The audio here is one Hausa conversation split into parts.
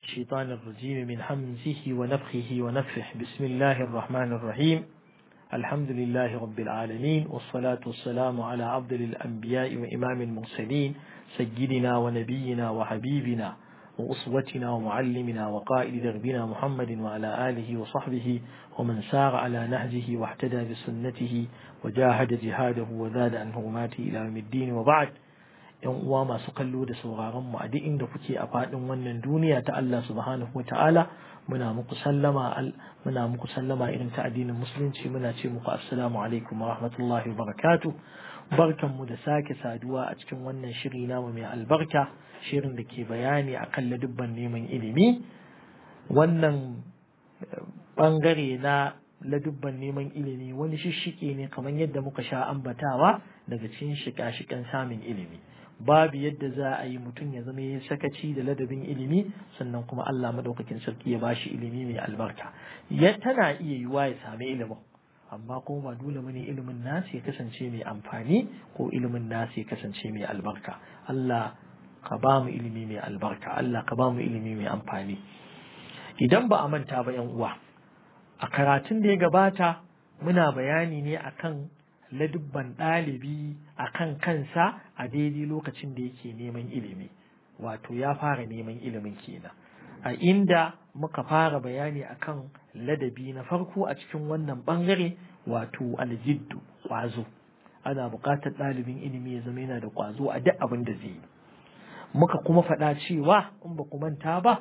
الشيطان الرجيم من حمزه ونفخه ونفخه بسم الله الرحمن الرحيم الحمد لله رب العالمين والصلاة والسلام على عبد الأنبياء وإمام المرسلين سيدنا ونبينا وحبيبنا وأسوتنا ومعلمنا وقائد دربنا محمد وعلى آله وصحبه ومن سار على نهجه واحتدى بسنته وجاهد جهاده وزاد عن هرماته إلى يوم الدين وبعد yan uwa masu kallo da sauraron mu a duk inda kuke a faɗin wannan duniya ta Allah subhanahu wa ta'ala muna muku sallama muna muku sallama irin ta addinin musulunci muna ce muku assalamu alaikum wa rahmatullahi wa barakatuh barkan mu da sake saduwa a cikin wannan shiri namu mai albarka shirin da ke bayani akan ladubban neman ilimi wannan bangare na ladubban neman ilimi wani shishike ne kamar yadda muka sha ambatawa daga cikin shika-shikan samun ilimi babu yadda za a yi mutum ya zama ya sakaci da ladabin ilimi sannan kuma Allah madaukakin sarki ya bashi ilimi mai albarka ya tana iya yiwa ya sami ilimin amma kuma ba dole bane ilimin nasu ya kasance mai amfani ko ilimin nasu ya kasance mai albarka Allah ka ba mu ilimi mai albarka Allah ka ba mu ilimi mai amfani idan ba a manta ba yan uwa a karatun da ya gabata muna bayani ne akan ladubban ɗalibi a kan kansa a daidai lokacin da yake neman ilimi wato ya fara neman ilimin kenan a inda muka fara bayani akan ladabi na farko a cikin wannan bangare wato aljiddu ƙwazo ana buƙatar ɗalibin ilimi ya zama yana da ƙwazo a duk abin da zai yi muka kuma faɗa cewa in ba ku manta ba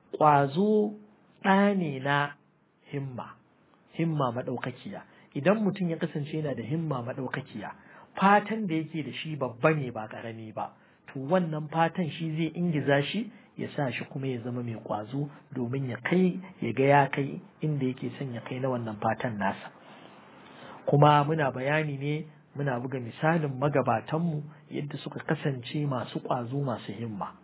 ƙwazo ɗane na himma himma maɗaukakiya idan mutum ya kasance yana da himma maɗaukakiya fatan da yake da shi babba ne ba ƙarami ba to wannan fatan shi zai ingiza shi ya sa shi kuma ya zama mai ƙwazo domin ya kai ya ga ya kai inda yake son ya kai na wannan fatan nasa kuma muna bayani ne muna buga misalin magabatanmu yadda suka kasance masu ƙwazo masu himma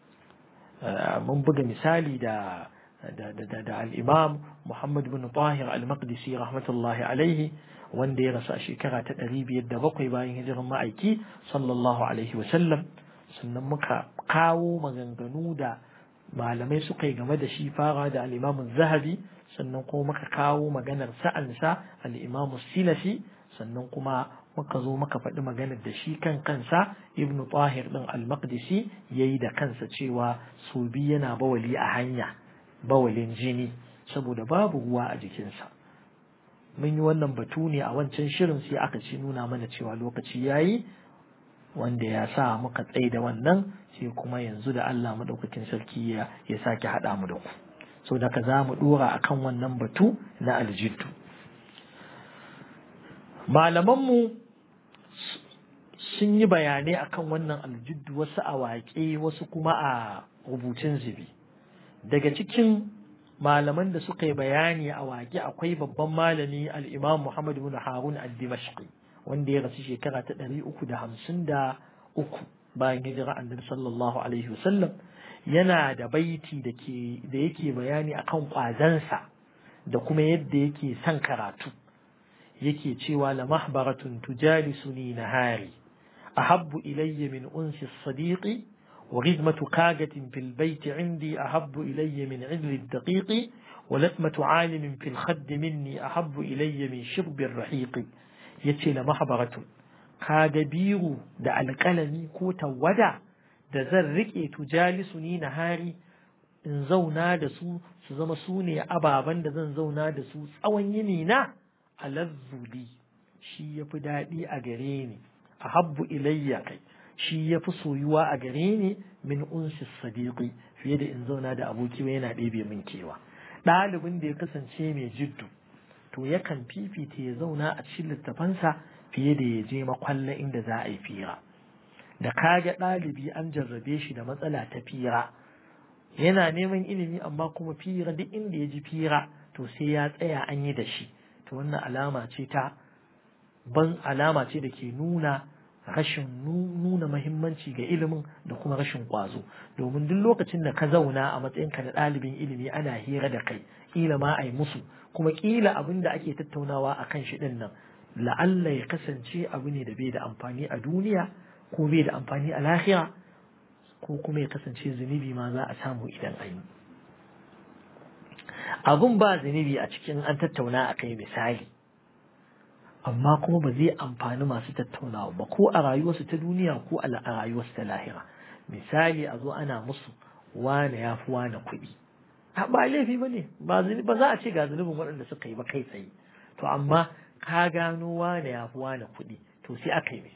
mun buga misali da da al'imam Muhammad bin Tahir al-Maqdisi rahmatullahi alaihi wanda ya rasu a shekara ta ɗari biyar da bakwai bayan hijiran ma'aiki sallallahu alaihi wasallam sannan muka kawo maganganu da malamai suka yi game da shi fara da al'imamun zahabi sannan kuma muka kawo maganar sa'ansa al'imamu silafi sannan kuma muka zo muka faɗi maganar da shi kan kansa ibn tahir ɗin al-maqdisi ya yi da kansa cewa su bi yana bawali a hanya bawalin jini saboda babu ruwa a jikinsa mun yi wannan batu ne a wancan shirin sai aka ci nuna mana cewa lokaci yayi wanda ya sa muka tsaye da wannan sai kuma yanzu da Allah madaukakin sarki ya ya sake haɗa mu da ku so da ka za mu dora akan wannan batu na aljiddu malamanmu sun yi bayanai akan wannan aljiddu wasu a waƙe wasu kuma a rubutun zubi daga cikin malaman da suka yi bayani a waƙe akwai babban malami al'imam Muhammad bin Harun al-Dimashqi wanda ya rasu shekara ta ɗari uku da hamsin da uku bayan hijira annabi sallallahu alaihi wasallam yana da baiti da ke da yake bayani akan ƙwazansa da kuma yadda yake son karatu yake cewa la mahbaratun tujalisuni nahari ahabbu ilayya min unsi sadiqi وغزمة كاجة في البيت عندي أحب إلي من عدل الدقيق ولثمة عالم في الخد مني أحب إلي من شرب الرحيق يتشل محبرة كاجبير دع القلم كوتا ودع da zan riƙe tujalisuni na hari in zauna da su su zama su ne ababen da zan zauna da su tsawon yini na alazzuli shi ya fi daɗi a gare ni a habbu ilayya kai shi ya fi soyuwa a gare ni min unsi sadiqi fiye da in zauna da aboki yana ɗebe min kewa ɗalibin da ya kasance mai jiddu to yakan fifita ya zauna a cikin littafansa fiye da ya je makwalla inda za a yi fira da kaga ɗalibi an jarrabe shi da matsala ta fira yana neman ilimi amma kuma fira duk inda ya ji fira to sai ya tsaya an yi da shi to wannan alama ce ta ban alama ce da ke nuna rashin nuna mahimmanci ga ilimin da kuma rashin ƙwazo domin duk lokacin da ka zauna a matsayinka na ɗalibin ilimi ana hira da kai ƙila ma a yi musu kuma ƙila abin da ake tattaunawa a kan shi ɗin nan la'alla ya kasance abu ne da bai da amfani a duniya ko bai da amfani a lahira ko kuma ya kasance zunubi ma za a samu idan an yi abun ba zunubi a cikin an tattauna a kai misali amma kuma ba zai amfani masu tattaunawa ba ko a rayuwarsu ta duniya ko a rayuwarsu ta lahira misali a zo ana musu wane ya fi wane kuɗi ba laifi ba ne ba za a ce ga zunubin waɗanda suka yi ba kai tsaye to amma ka gano wane ya fi wane kuɗi to sai aka yi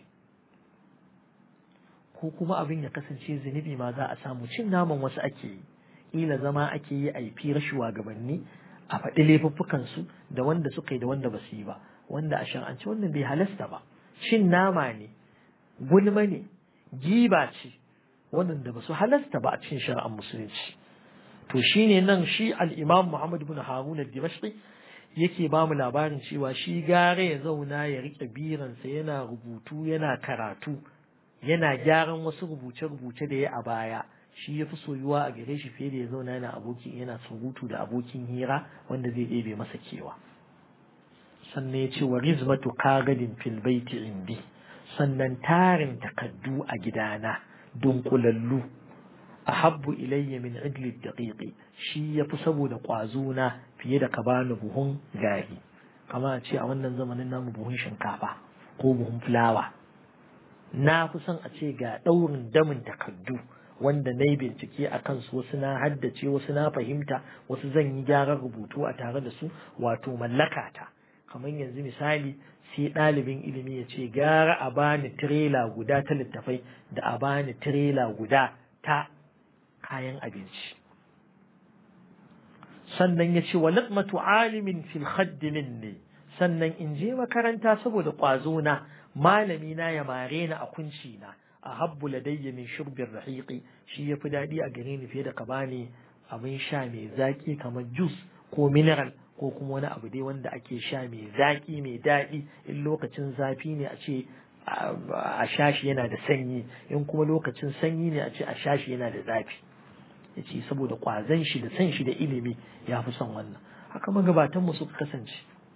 ko kuma abin ya kasance zunubi ma za a samu cin naman wasu ake yi ƙila zama ake yi a yi fira shugabanni a faɗi laifuffukansu da wanda suka yi da wanda ba su yi ba wanda a shar'ance wannan bai halasta ba cin nama ne gulma ne giba ce waɗanda ba su halasta ba a cikin shari'ar musulunci to shine nan shi al-imam Muhammad ibn Harun al-Dimashqi yake ba mu labarin cewa shi gare ya zauna ya rike biransa yana rubutu yana karatu yana gyaran wasu rubuce-rubuce da ya a baya shi ya fi soyuwa a gare shi fiye da ya zauna yana abokin yana surutu da abokin hira wanda zai ɗebe masa kewa sannan ya ce wa rizmatu kagadin fil baiti indi sannan tarin takaddu a gidana dunkulallu ahabbu ilayya min idli daqiqi shi yafi saboda na fiye da ka bani buhun gari kama a ce a wannan zamanin namu buhun shinkafa ko buhun fulawa na fi son a ce ga ɗaurin damin takaddu wanda na yi bincike a kansu wasu na haddace wasu na fahimta wasu zan yi gyaran rubutu a tare da su wato mallaka ta kamar yanzu misali sai ɗalibin ilimi ya ce gara a bani tirela guda ta littafai da a bani tirela guda ta kayan abinci sannan ya ce wa lakmatu alimin fil khaddimin ne sannan in je makaranta saboda ƙwazo na malami na ya mare ni a kunci na a habbu ladayya min shurbin rahiqi shi ya fi daɗi a gare ni fiye da ka bani abin sha mai zaƙi kamar juice ko mineral ko kuma wani abu dai wanda ake sha mai zaƙi mai daɗi in lokacin zafi ne a ce a shashi yana da sanyi in kuma lokacin sanyi ne a ce a shashi yana da zafi ya ce saboda ƙwazon shi da san shi da ilimi ya fi son wannan haka magabatanmu suka kasance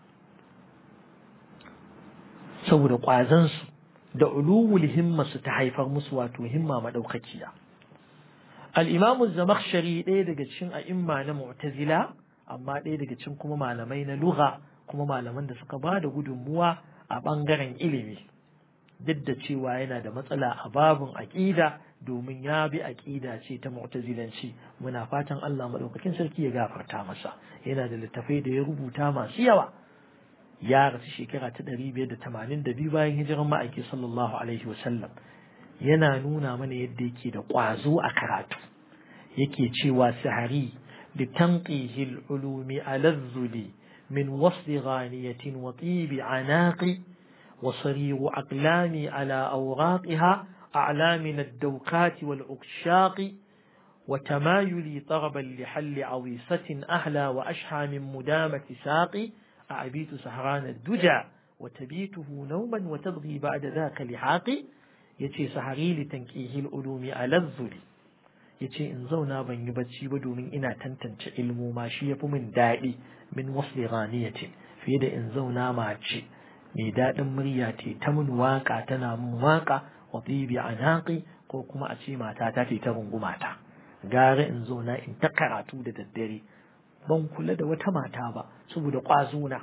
saboda ƙwazansu da uluwul himma su ta haifar musu wato himma madaukakiya al-imamu zamakhshari ɗaya daga cikin a'imma na mu'tazila amma ɗaya daga cikin kuma malamai na lugha kuma malaman da suka ba da gudunmuwa a ɓangaren ilimi duk da cewa yana da matsala a babin aƙida domin ya bi aƙida ce ta mu'tazilanci muna fatan Allah madaukakin sarki ya gafarta masa yana da littafai da ya rubuta masu yawa ya rasu shekara ta ɗari biyar da tamanin da biyu bayan hijiran ma'aiki sallallahu alaihi wasallam yana nuna mana yadda yake da ƙwazo a karatu yake cewa sahari da tanqihil ulumi alazzuli min wasli ghaniyatin wa tibi anaqi wa sariru aqlami ala awraqiha أعلى من الدوكات والعكشاق وتمايلي طربا لحل عويصة أهلى وأشحى من مدامة ساقي أعبيت سهران الدجى وتبيته نوما وتبغي بعد ذاك لحاقي يتي سهري لتنكيه العلوم على الذل yace in zauna ban yi bacci ba domin ina tantance ilmu ma shi yafi min daɗi min wasli ghaniyatin fiye da in zauna mace mai daɗin murya ce ta mun waka tana mun waka wa tibi anaqi ko kuma a ce mata ta ce ta rungumata gara in zauna in ta karatu da daddare ban kula da wata mata ba saboda ƙwazona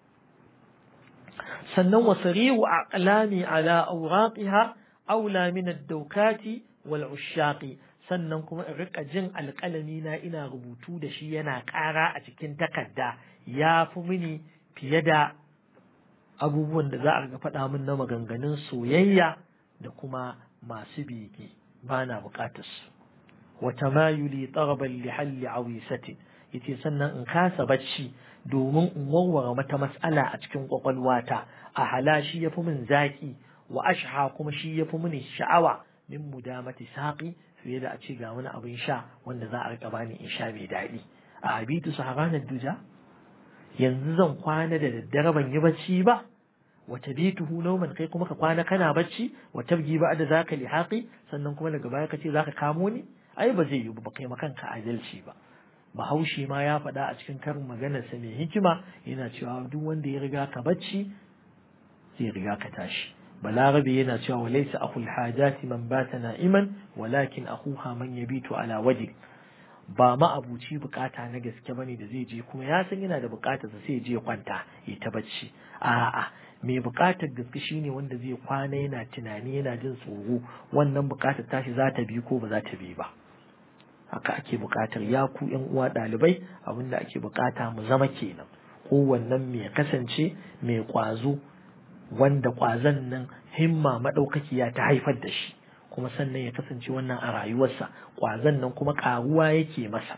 sannan wasari'u aqlami ala awraqiha aula min ad-dawkati wal ushaqi sannan kuma in rika jin alƙalami na ina rubutu da shi yana ƙara a cikin takarda ya fi mini fiye da abubuwan da za a ga faɗa min na maganganun soyayya da kuma masu bege ba na buƙatar su wata mayuli tsaraban lihalli awisatin yace sannan in kasa bacci domin in warware mata mas'ala a cikin kwakwalwata a hala shi yafi min zaki wa ashha kuma shi yafi mini sha'awa min mudamati saqi fiye da a ce ga wani abin sha wanda za a rika bani in sha mai daɗi a abitu sahabanar duja yanzu zan kwana da daddare ban yi bacci ba wa tabituhu nawman kai kuma ka kwana kana bacci wa tabgi ba da zaka lihaqi sannan kuma daga baya ka ce zaka kamo ni ai ba zai yi ba kai makanka adalci ba bahaushe ma ya faɗa a cikin karin maganarsa mai hikima yana cewa duk wanda ya riga ka bacci zai riga ka tashi balarabe yana cewa wa laysa akhul hajati man bata na'iman walakin akhuha man yabitu ala wajhi ba ma'abuci bukata na gaske bane da zai je kuma ya san yana da bukatar sa sai je kwanta ya ta bacci a'a mai bukatar gaske shine wanda zai kwana yana tunani yana jin tsoro wannan bukatar tashi za ta bi ko ba za ta bi ba haka ake bukatar ya ku yan uwa ɗalibai abinda ake bukata mu zama kenan kowannen mai kasance mai kwazo wanda kwazon nan himma maɗaukakiya ta haifar da shi kuma sannan ya kasance wannan a rayuwarsa kwazon nan kuma ƙaruwa yake masa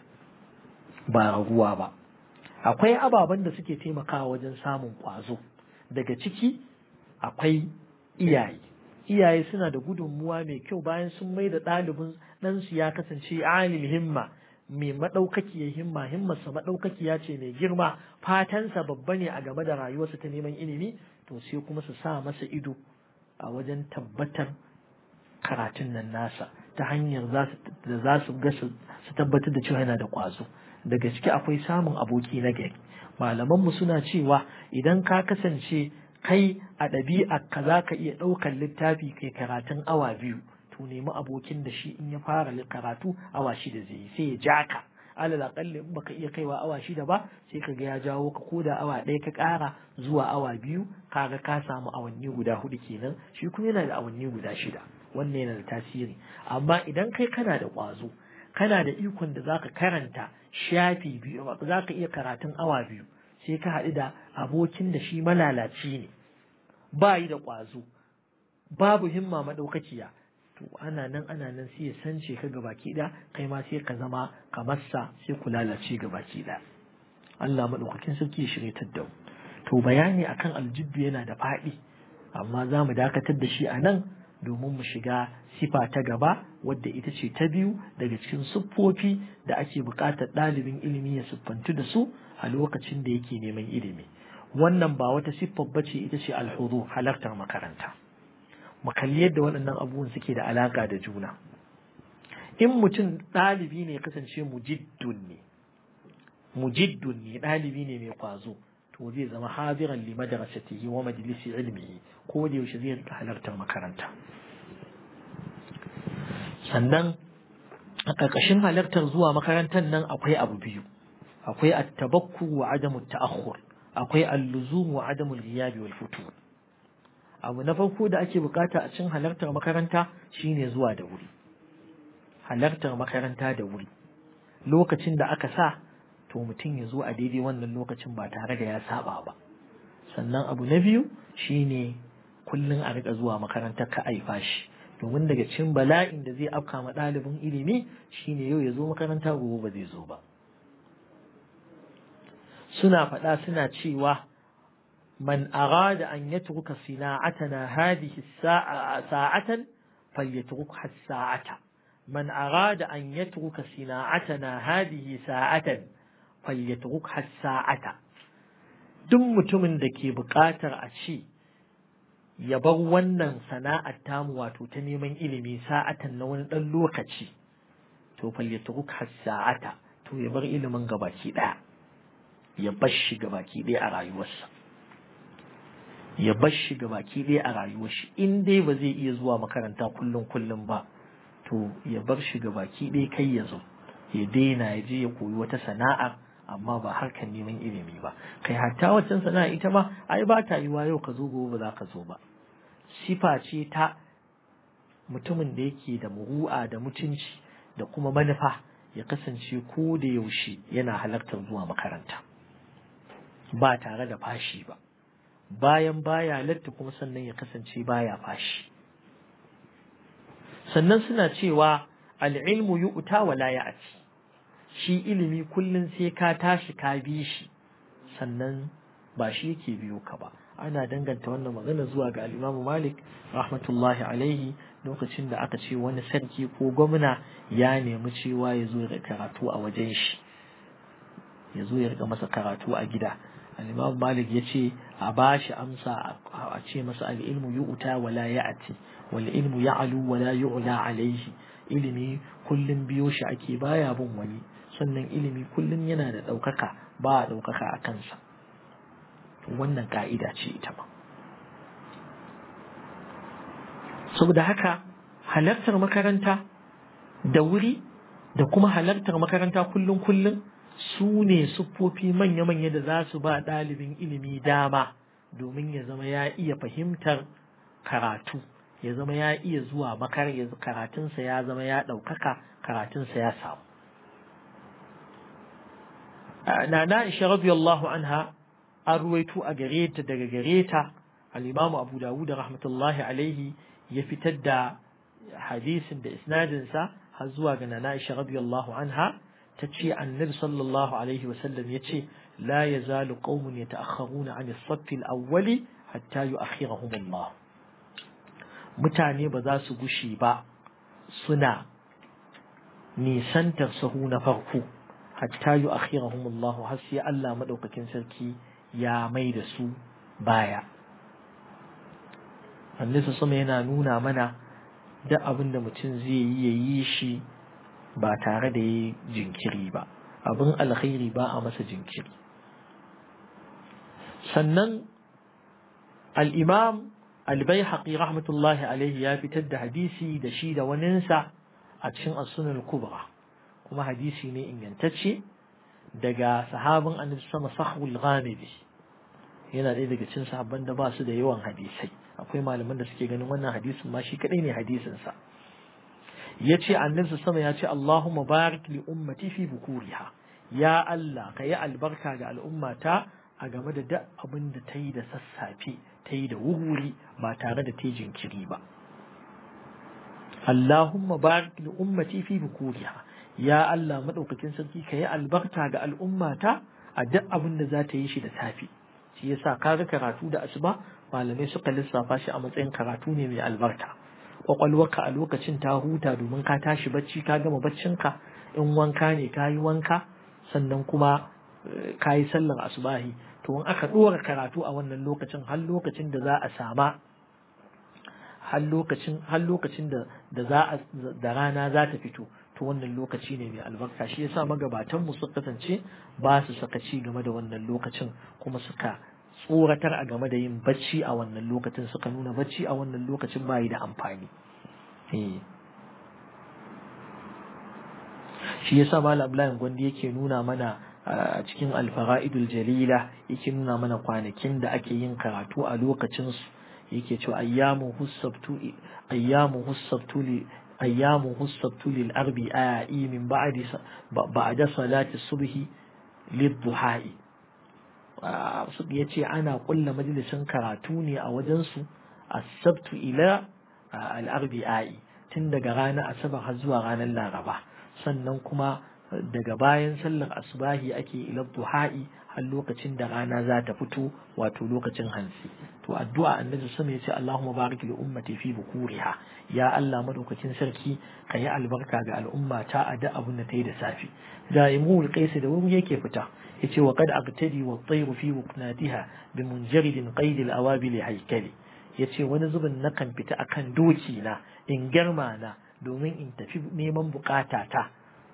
ba raguwa ba akwai ababen da suke taimakawa wajen samun kwazo daga ciki akwai iyaye iyaye suna da gudunmuwa mai kyau bayan sun mai da ɗalibin ɗansu ya kasance alil himma mai maɗaukakiyar himma himmarsa maɗaukakiya ce mai girma fatansa babba ne a game da rayuwarsa ta neman ilimi to sai kuma su sa masa ido a wajen tabbatar karatun nan nasa ta hanyar da za su ga su tabbatar da cewa yana da ƙwazo daga ciki akwai samun aboki na gari malamanmu suna cewa idan ka kasance kai a ɗabi'a ka za ka iya ɗaukar littafi kai karatun awa biyu to nemi abokin da shi in ya fara karatu awa shida zai yi sai ya ja ka alal aƙalli in baka iya kaiwa awa shida ba sai ka ga ya jawo ka koda awa ɗaya ka ƙara zuwa awa biyu kaga ka samu awanni guda hudu kenan shi kuma yana da awanni guda shida wannan yana da tasiri amma idan kai kana da ƙwazo kana da ikon da zaka karanta shafi biyu zaka iya karatun awa biyu sai ka haɗu da abokin da shi malalaci ne ba yi da ƙwazo babu himma maɗaukaciya to ana nan ana nan sai ya sance ka ga baki ɗaya kai ma sai ka zama kamar sa sai ku lalace ga baki ɗaya Allah maɗaukakin sarki ya shirye da mu to bayani akan aljibbi yana da faɗi amma za mu dakatar da shi a nan domin mu shiga sifa ta gaba wadda ita ce ta biyu daga cikin siffofi da ake buƙatar ɗalibin ilimi ya siffantu da su a lokacin da yake neman ilimi wannan ba wata siffar bace ita ce alhudu halartar makaranta mu kalli yadda waɗannan abubuwan suke da alaƙa da juna in mutum ɗalibi ne kasance mujiddun ne mujiddun ne ɗalibi ne mai kwazo to zai zama hadiran li madrasatihi wa majlisi ilmihi ko da yaushe zai rika halartar makaranta sannan a ƙarƙashin halartar zuwa makarantar nan akwai abu biyu akwai at-tabakku wa adamu ta'akhur akwai al-luzum wa adamu al-ghiyab wal futur abu na farko da ake bukata a cikin halartar makaranta shine zuwa da wuri halartar makaranta da wuri lokacin da aka sa to mutum ya zo a daidai wannan lokacin ba tare da ya saba ba sannan abu na biyu shine kullum a rika zuwa makarantar ka aifa shi domin daga cikin bala'in da zai afka ma ɗalibin ilimi shine yau ya zo makaranta gobe ba zai zo ba suna faɗa suna cewa man arada an yatruka sina'atana hadhihi sa'atan falyatrukha sa'ata man arada an yatruka sina'atana hadhihi sa'atan falyatrukha sa'ata duk mutumin da ke buƙatar a ce ya bar wannan sana'ar tamu wato ta neman ilimi sa'atan na wani ɗan lokaci to falyatrukha sa'ata to ya bar ilimin gabaki ɗaya ya bar shi gabaki ɗaya a rayuwarsa ya bar shi gabaki ɗaya a rayuwar shi in dai ba zai iya zuwa makaranta kullum kullum ba to ya bar shi gabaki ɗaya kai ya zo ya daina ya je ya koyi wata sana'ar amma ba harkar neman ilimi ba kai hatta waccan sana'a ita ma ai ba ta yiwa yau ka zo gobe ba za ka zo ba sifa ce ta mutumin da yake da muru'a da mutunci da kuma manufa ya kasance ko da yaushe yana halartar zuwa makaranta ba tare da fashi ba bayan baya latta kuma sannan ya kasance baya fashi sannan suna cewa al'ilmu yu'ta wa la ya'ti shi ilimi kullum sai ka tashi ka bi shi sannan ba shi yake biyo ka ba ana danganta wannan magana zuwa ga al-Imam Malik rahmatullahi alaihi lokacin da aka ce wani sarki ko gwamna ya nemi cewa ya zo ya karatu a wajen shi ya zo ya rika masa karatu a gida al-Imam Malik ya ce a ba shi amsa a ce masa al-ilmu yu'ta wa la ya'ti wal ilmu ya'lu wa la yu'la alaihi ilimi kullum biyo shi ake baya bin wani sannan ilimi kullum yana da ɗaukaka ba a ɗaukaka a kansa wannan ka'ida ce ita ma saboda haka halartar makaranta da wuri da kuma halartar makaranta kullum kullum su ne siffofi manya-manya da za su ba ɗalibin ilimi dama domin ya zama ya iya fahimtar karatu ya zama ya iya zuwa makar ya karatunsa ya zama ya ɗaukaka karatunsa ya samu na na isha radiyallahu anha an ruwaito a gare ta daga gare ta al-imam abu dawud rahmatullahi alaihi ya fitar da hadisin da isnadinsa har zuwa ga na isha radiyallahu anha ta ce annabi sallallahu alaihi wasallam ya ce la yazalu qaumun yata'akhkharuna 'an as-saff al-awwali hatta yu'akhirahum Allah mutane ba za su gushi ba suna nisantar sahu na farko hatta yu'akhirahum Allah har sai Allah madaukakin sarki ya mai da su baya annabi sama yana nuna mana duk abin da mutum zai yi ya yi shi ba tare da ya jinkiri ba abin alkhairi ba a masa jinkiri sannan al'imam albayhaƙi rahmatullahi alaihi ya fitar da hadisi da shi da waninsa a cikin asunan kubra kuma hadisi ne ingantacce daga sahabin annabi sama sahul ghamidi yana ɗaya daga cikin sahabban da ba su da yawan hadisai akwai malaman da suke ganin wannan hadisin ma shi kadai ne hadisinsa ya ce annabi sama ya ce Allahumma barik li ummati fi bukuriha ya Allah ka yi albarka ga al'ummata a game da duk abin da ta yi da sassafe ta yi da wuri ba tare da ta jinkiri ba Allahumma barik li ummati fi bukuriha ya Allah madaukakin sarki ka yi albarka ga al'ummata a duk abin da za ta yi shi da safe shi yasa ka ga karatu da asuba malamai suka lissafa shi a matsayin karatu ne mai albarka kwakwalwarka a lokacin ta huta domin ka tashi bacci ka gama baccinka in wanka ne ka yi wanka sannan kuma ka yi sallar asubahi to in aka ɗora karatu a wannan lokacin har lokacin da za a sama har lokacin har lokacin da da za a da rana za ta fito to wannan lokaci ne mai albarka shi yasa magabatan mu suka kasance ba su sakaci game da wannan lokacin kuma suka tsoratar a game da yin bacci a wannan lokacin suka nuna bacci a wannan lokacin bayi da amfani shi yasa malam Abdullahi Gwandi yake nuna mana a cikin alfara'idul jalila yake nuna mana kwanakin da ake yin karatu a lokacin su yake cewa ayyamu hussabtu ayyamu hussabtu li ayyamu hussabtu lil arbi'i min ba'di ba'da salati subhi lidduha'i ya ce ana kulla majalisin karatu ne a wajensu a sabtu ila al'arbi'a'i tun daga ranar asabar har zuwa ranar laraba sannan kuma daga bayan sallar asubahi ake ila duha'i har lokacin da rana za ta fito wato lokacin hansi to addu'a annabi sama ya ce Allahumma barik li ummati fi bukuriha ya Allah madaukakin sarki ka yi albarka ga al'umma ta a da abun da ta yi da safi da imul qaisi da wuri yake fita yace wa qad aqtadi wa at-tayru fi wuqnatiha bi munjaridin qaid al-awabil haykali yace wani zubin na kan fita akan doki na in girma na domin in tafi neman bukata ta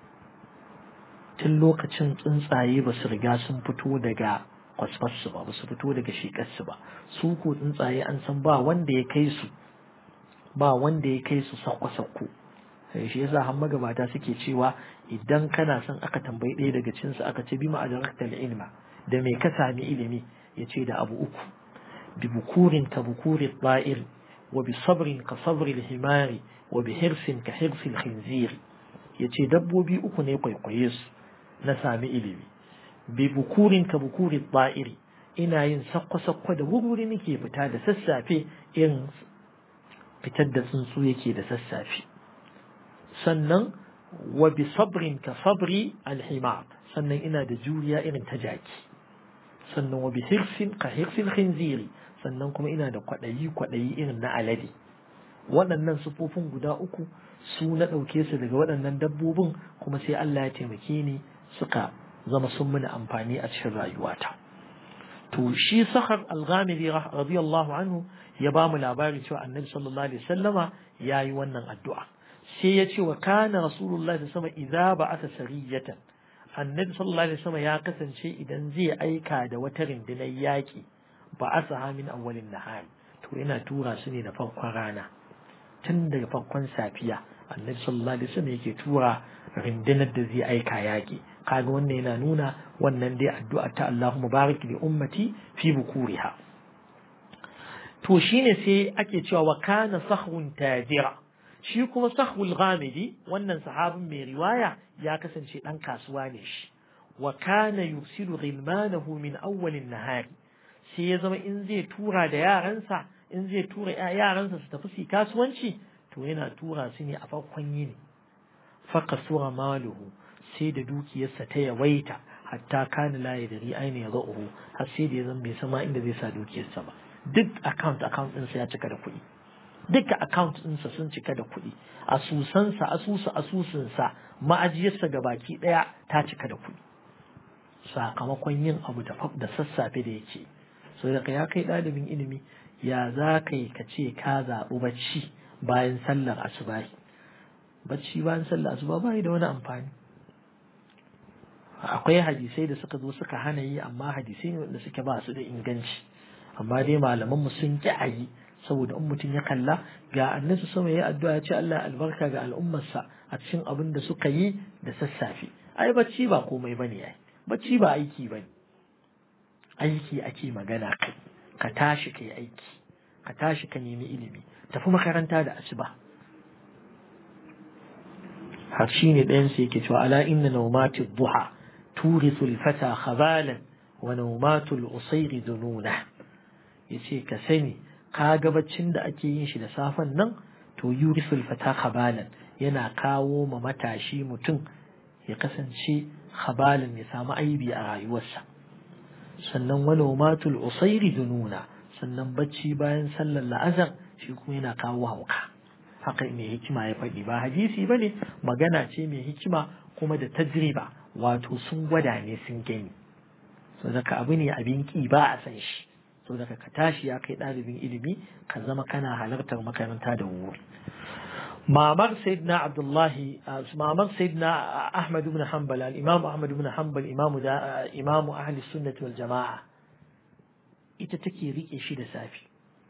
tun lokacin tsuntsaye ba su riga sun fito daga kwasfarsu ba ba su fito daga shekarsu ba su ko tsuntsaye an san ba wanda ya kai su ba wanda ya kai su sakko-sakko shi yasa har magabata suke cewa idan kana son aka tambayi ɗaya daga cinsu aka ce bi ma'adarakta ilma da me ka sami ilimi ya ce da abu uku bi bukurin ka bukuri ba'ir wa bi sabrin ka sabri himari wa bi hirsin ka hirsin khinzir ya ce dabbobi uku ne kwaikwaye su na sami ilimi bi bukurin ka bukuri ba'iri ina yin sakko-sakko da wuri nake fita da sassafe irin fitar da tsuntsu yake da sassafe sannan wa bi sabrin ka sabri alhimar sannan ina da juriya irin ta jaki sannan wa bi hirsin ka hirsin khinziri sannan kuma ina da kwaɗayi kwaɗayi irin na alade waɗannan sufofin guda uku su na ɗauke su daga waɗannan dabbobin kuma sai Allah ya taimake ni suka zama sun mini amfani a cikin rayuwata to shi sahar al-ghamidi radiyallahu anhu ya ba mu labari cewa annabi sallallahu alaihi wasallama yayi wannan addu'a sai ya ce wa kana rasulullahi sama idza ba'atha sariyatan annabi sallallahu alaihi wasallama ya kasance idan zai aika da wata rundunar yaki ba'atha min awwalin nahari to yana tura su ne da farkon rana tun daga farkon safiya annabi sallallahu alaihi wasallam yake tura rundunar da zai aika yaƙi kaga wannan yana nuna wannan dai addu'a ta Allahumma barik li ummati fi bukuriha to shine sai ake cewa wa kana sahwun tajira shi kuma sahwul ghamidi wannan sahabin mai riwaya ya kasance dan kasuwa ne shi wa kana yusilu ghilmanahu min awwalin nahari sai ya zama in zai tura da yaransa in zai tura yaransa su tafi su kasuwanci to yana tura su ne a farkon yini faqasura maluhu sai da dukiyarsa ta yawaita hatta kana la yadri aina yadhu har sai da ya zama bai sama inda zai sa dukiyarsa ba duk account account ɗinsa ya cika da kuɗi duka account ɗinsa sun cika da kuɗi asusansa asusu asusunsa ma'ajiyarsa ga baki ɗaya ta cika da kuɗi sakamakon yin abu da sassafe da yake so da ya kai ɗalibin ilimi ya za ka yi ka ce ka zaɓi bacci bayan sallar asubahi bacci bayan sallar asuba bai da wani amfani akwai hadisai da suka zo suka hana yi amma hadisai ne wanda suke ba su da inganci amma dai malaman mu sun ki a yi saboda in mutum ya kalla ga annabi sama ya addu'a ya ce Allah albarka ga al'ummarsa a cikin abin da suka yi da sassafe ai bacci ba komai bane ai bacci ba aiki bane aiki ake magana kai ka tashi kai aiki ka tashi ka nemi ilimi tafi makaranta da asuba har shi ne ɗayan su yake cewa ala inna nawmati duha turithu al-fata khabalan wa nawmatu al-usayri dununa yace ka sani ka ga baccin da ake yin shi da safen nan to yurithu al-fata khabalan yana kawo ma matashi mutum ya kasance khabalan ya samu aibi a rayuwarsa sannan wa nawmatu al-usayri dununa sannan bacci bayan sallar la'azar shi kuma yana kawo hauka haka mai hikima ya faɗi ba hadisi ba ne magana ce mai hikima kuma da tajriba wato sun gwada ne sun gani so daga abu ne abin ki ba a san shi so daga ka tashi ya kai ɗalibin ilimi ka zama kana halartar makaranta da wuri mamar sayyidina abdullahi mamar sayyidina ahmad ibn hanbal al-imam ahmad ibn hanbal imamu da imamu ahli sunnati wal jama'a ita take rike shi da safi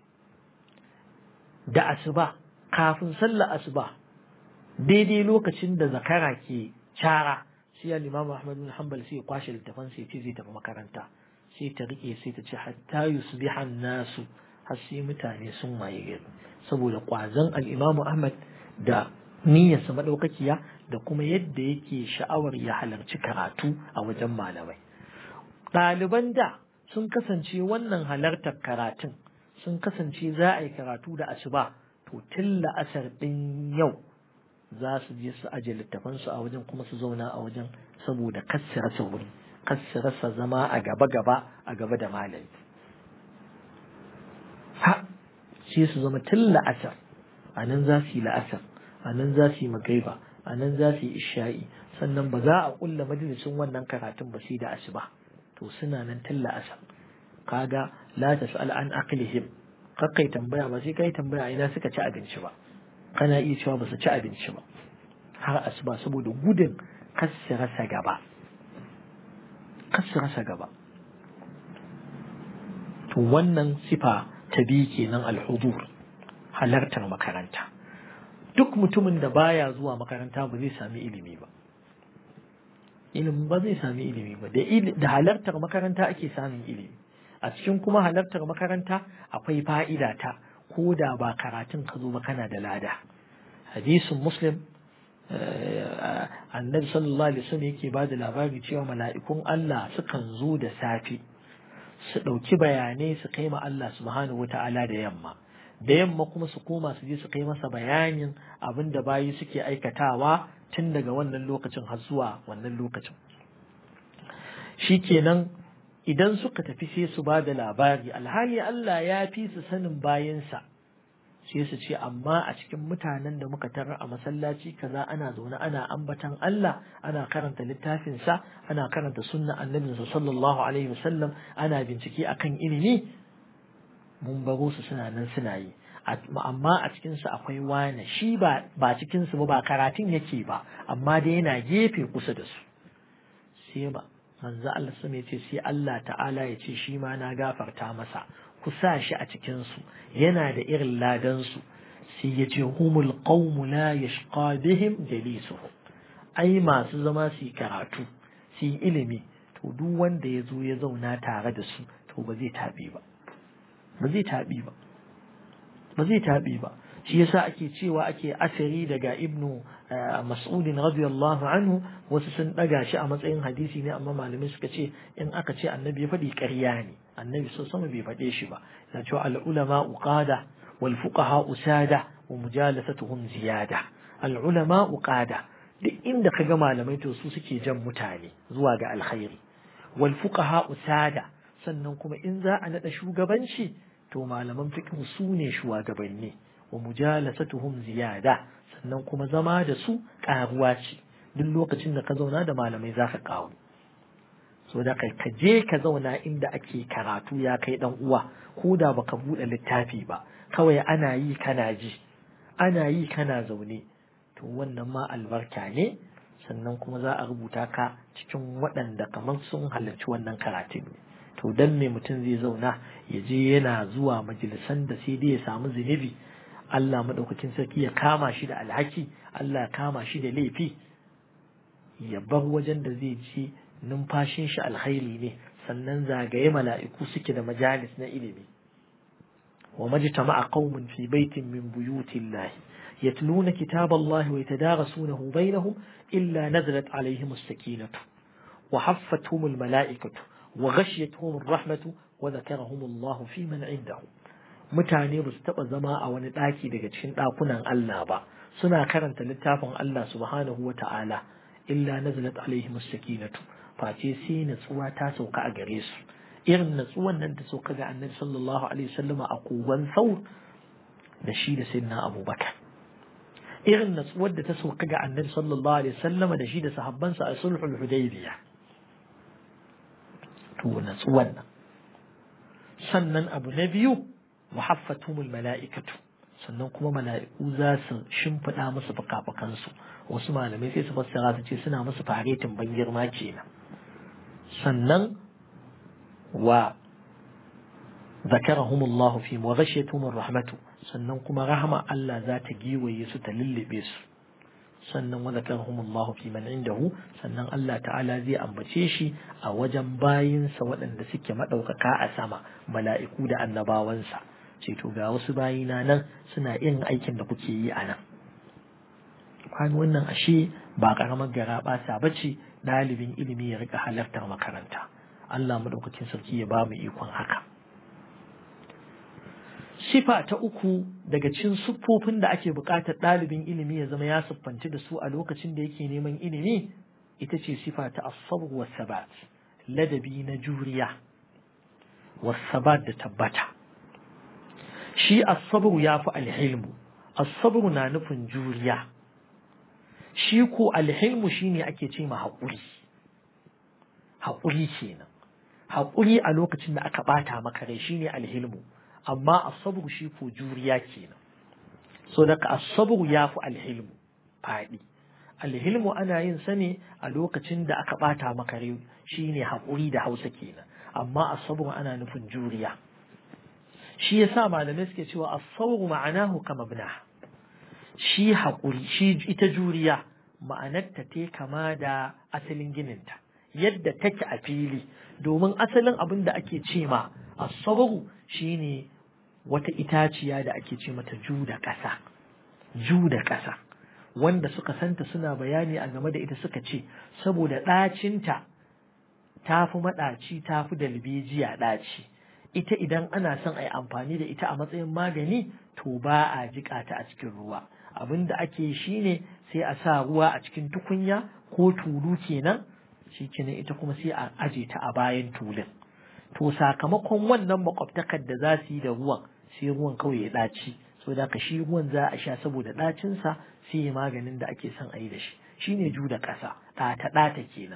da asuba kafin sallar asuba daidai lokacin da zakara ke cara sai ya limamu Ahmad bin Hanbal sai ya kwashe littafan sai ce zai tafi makaranta sai ta rike sai ta ce hatta yusbiha nasu har sai mutane sun waye gari saboda kwazon al-Imam Ahmad da niyyarsa madaukakiya da kuma yadda yake sha'awar ya halarci karatu a wajen malamai ɗaliban da sun kasance wannan halartar karatun sun kasance za a yi karatu da asuba to tun la'asar ɗin yau za su je su aje littafansu a wajen kuma su zauna a wajen saboda kassu rasa wuri kassu rasa zama a gaba-gaba a gaba da malami ha sai su zama tun la'asar a nan za su yi la'asar a nan za su yi magaiba a nan za su yi isha'i sannan ba za a ƙulla majalisun wannan karatun ba sai da asuba to suna nan tun la'asar kaga la tas'al an aqlihim kakkai tambaya ba sai kai tambaya ina suka ci abinci ba kana iya cewa ba su ci abinci ba har asuba saboda gudun kasu rasa gaba kasu rasa gaba to wannan sifa ta biyu kenan alhudur halartar makaranta duk mutumin da baya zuwa makaranta ba zai sami ilimi ba ilimi ba zai sami ilimi ba da halartar makaranta ake samun ilimi a cikin kuma halartar makaranta akwai fa'ida ta ko da ba karatun ka zo ba kana da lada hadisin muslim annabi sallallahu alaihi wasallam yake ba da labari cewa mala'ikun Allah sukan zo da safe su ɗauki bayanai su kai ma Allah subhanahu wata'ala da yamma da yamma kuma su koma su je su kai masa bayanin abin da bayi suke aikatawa tun daga wannan lokacin har zuwa wannan lokacin shikenan idan suka tafi sai su ba da labari alhali Allah ya fi su sanin bayansa sai su ce amma a cikin mutanen da muka tarar a masallaci kaza ana zaune ana ambatan Allah ana karanta littafinsa ana karanta sunna annabinsa sallallahu alaihi wasallam ana bincike akan ilimi mun baro su suna nan suna yi amma a cikinsu akwai wane shi ba ba cikinsu ba ba karatun yake ba amma dai yana gefe kusa da su sai ba manzo Allah sun ce sai Allah ta'ala ya ce shi ma na gafarta masa ku sa shi a cikin su yana da irin ladan su sai ya ce humul qawmu la yashqa bihim jalisuhum ai masu zama su karatu su yi ilimi to duk wanda ya zo ya zauna tare da su to ba zai taɓi ba ba zai taɓi ba ba zai taɓi ba shi yasa ake cewa ake asiri daga ibnu mas'udin radiyallahu anhu wasu sun ɗaga shi a matsayin hadisi ne amma malamai suka ce in aka ce annabi ya faɗi ƙarya ne annabi so sama bai faɗe shi ba ya ce al ulama uqada wal fuqaha usada wa mujalasatuhum ziyada al ulama uqada duk inda ka ga malamai to su suke jan mutane zuwa ga alkhairi wal fuqaha usada sannan kuma in za a nada shugabanci to malaman fiqh su ne shugabanni wa mujalasatuhum ziyada sannan kuma zama da su karuwa ce duk lokacin da ka zauna da malamai za ka kawo so da kai ka je ka zauna inda ake karatu ya kai dan uwa ko da baka bude littafi ba kawai ana yi kana ji ana yi kana zaune to wannan ma albarka ne sannan kuma za a rubuta ka cikin waɗanda kamar sun halarci wannan karatun ne to dan me mutum zai zauna ya je yana zuwa majalisan da sai dai ya samu zunubi Allah maɗaukakin sarki ya kama shi da alhaki Allah ya kama shi da laifi ya bar wajen da zai je numfashin shi alkhairi ne sannan zagaye mala'iku suke da majalis na ilimi wa majtama'a qaumun fi baitin min buyutillahi يتلون كتاب الله ويتدارسونه بينهم إلا نزلت عليهم السكينة وحفتهم الملائكة وغشيتهم الرحمة وذكرهم الله في من عنده mutane ba su taɓa zama a wani ɗaki daga cikin ɗakunan Allah ba suna karanta littafin Allah subhanahu wa ta'ala illa nazalat alaihim sakinatu face sai natsuwa ta sauka a gare su irin natsuwan nan ta sauka ga annabi sallallahu alaihi wasallam a kogon saur da shi da sayyidina abubakar irin natsuwar da ta sauka ga annabi sallallahu alaihi wasallam da shi da sahabbansa a sulhul hudaybiya to natsuwan nan sannan abu na biyu muhaffatumul mala'ikatu sannan kuma mala'iku za su shimfiɗa musu fuka-fukansu wasu malamai sai su fassara su ce suna musu faretin ban girma kenan sannan wa zakarahumullahu fi wa ghashiyatuhumur rahmatu sannan kuma rahama Allah za ta giwaye su ta lullube su sannan wa zakarahumullahu fi man indahu sannan Allah ta'ala zai ambace shi a wajen bayinsa waɗanda suke maɗaukaka a sama mala'iku da annabawansa ce to ga wasu bayina nan suna yin aikin da kuke yi a nan kwani wannan ashe ba ƙaramar gara ɓasa ba ce ɗalibin ilimi ya rika halartar makaranta Allah maɗaukakin sarki ya ba mu ikon haka sifa ta uku daga cikin siffofin da ake buƙatar ɗalibin ilimi ya zama ya siffanci da su a lokacin da yake neman ilimi ita ce sifa ta asabar wa sabat ladabi na juriya wa sabat da tabbata shi asabar ya fi alhilmu asabar na nufin juriya shi ko alhilmu shine ake ce ma haƙuri haƙuri kenan haƙuri a lokacin da aka ɓata maka rai shine alhilmu amma asabru shi ko juriya kenan so daga asabru ya fi alhilmu faɗi alhilmu ana yin sa ne a lokacin da aka ɓata maka rai shine haƙuri da hausa kenan amma asabru ana nufin juriya shi yasa malamai suke cewa asabru ma'anahu kama ibna shi haƙuri shi ita juriya ma'anarta te kama da asalin gininta yadda take a fili domin asalin abin da ake ce ma asabru shine wata itaciya da ake ce mata ju da ƙasa ju da ƙasa wanda suka santa suna bayani a game da ita suka ce saboda ɗacinta ta fi maɗaci ta fi dalbejiya ɗaci ita idan ana son a yi amfani da ita a matsayin magani to ba a jiƙa ta a cikin ruwa abin da ake shi ne sai a sa ruwa a cikin tukunya ko tulu kenan shi kenan ita kuma sai a aje ta a bayan tulun to sakamakon wannan makwabtakar da za su yi da ruwan sai ruwan kawai ya ɗaci so da ka shi ruwan za a sha saboda ɗacinsa sai ya maganin da ake son a yi da shi shine ju da ƙasa ɗata ɗata kenan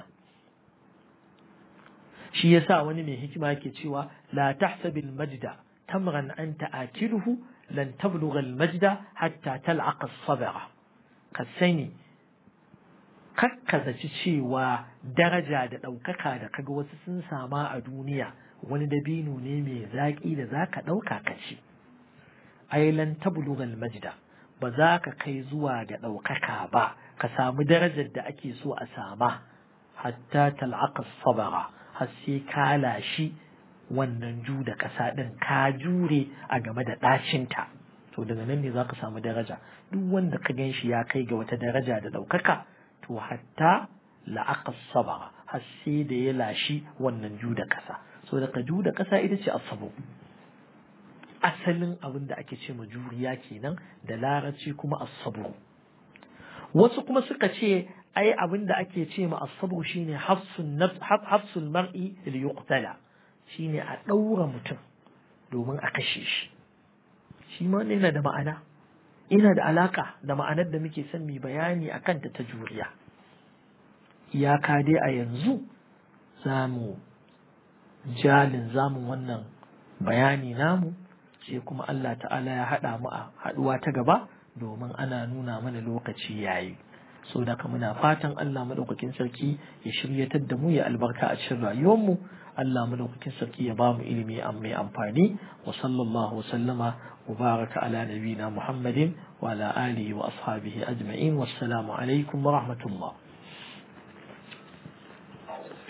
shi yasa wani mai hikima ke cewa la tahsabil majda tamran anta akiluhu lan tablugha al majda hatta tal'aqa as-sabra ka sani kakkazaci cewa daraja da ɗaukaka da kaga wasu sun sama a duniya wani dabino ne mai zaƙi da za ka ɗauka ka ci ai lan tablugha al-majda ba za ka kai zuwa ga ɗaukaka ba ka samu darajar da ake so a sama hatta tal'aqa sabara har sai ka lashi wannan ju da ƙasa ɗin ka jure a game da ɗacinta to daga nan ne za ka samu daraja duk wanda ka gan shi ya kai ga wata daraja da ɗaukaka to hatta la'aqa sabara har sai da ya lashi wannan ju da ƙasa so daga ju da ƙasa ita ce asabu asalin abin da ake ce ma juriya kenan da larabci kuma asabu wasu kuma suka ce ai abin da ake ce ma asabu shine hafsul mar'i li yuqtala shine a ɗaura mutum domin a kashe shi shi ma yana da ma'ana ina da alaka da ma'anar da muke son mu bayani a kanta ta juriya iyaka dai a yanzu za mu jalin zamun wannan bayani namu sai kuma Allah ta'ala ya haɗa mu a haɗuwa ta gaba domin ana nuna mana lokaci yayi so da muna fatan Allah madaukakin sarki ya shiryatar da mu ya albarka a cikin rayuwarmu Allah madaukakin sarki ya bamu ilimi mai amfani wa sallallahu wa sallama wa baraka ala nabina Muhammadin wa ala alihi wa ashabihi ajma'in wassalamu alaikum wa rahmatullah